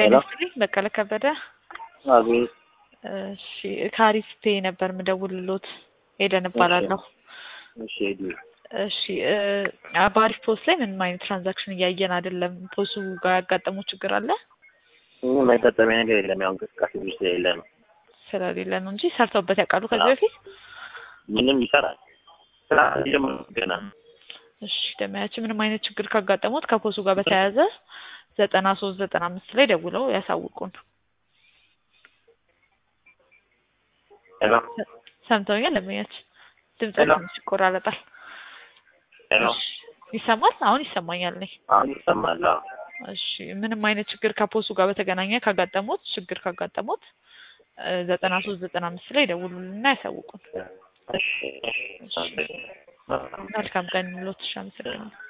ጤና ሄሎ። ይስጥልኝ በቀለ ከበደ። አቤት። እሺ ከአሪፍ ፔ ነበር ምደውልሎት ሄደን እባላለሁ። እሺ ሂዱ። እሺ እ በአሪፍ ፖስት ላይ ምንም አይነት ትራንዛክሽን እያየን አይደለም። ፖሱ ጋር ያጋጠመው ችግር አለ ምንም ያጋጠመኝ ነገር የለም። ያው እንቅስቃሴ ብዙ ስለሌለ ነው። ስለሌለ ነው እንጂ ሰርተውበት ያውቃሉ ከዚህ በፊት? ምንም ይሰራል። ስራ ጀምሮ ገና እሺ ደመያችን ምንም አይነት ችግር ካጋጠሙት ከፖሱ ጋር በተያያዘ ዘጠና ሶስት ዘጠና አምስት ላይ ደውለው ያሳውቁን። ሄሎ ሰምተውኛል? ደመያችን ድምጽ ሄሎ። ትንሽ ይቆራረጣል። ሄሎ። እሺ ይሰማል? አሁን ይሰማኛል እኔ አሁን ይሰማል? አዎ። እሺ ምንም አይነት ችግር ከፖሱ ጋር በተገናኘ ካጋጠሙት ችግር ካጋጠሙት ዘጠና ሶስት ዘጠና አምስት ላይ ደውሉልና ያሳውቁን። እሺ እሺ። መልካም ቀን ሎትሻ አመሰግናለሁ።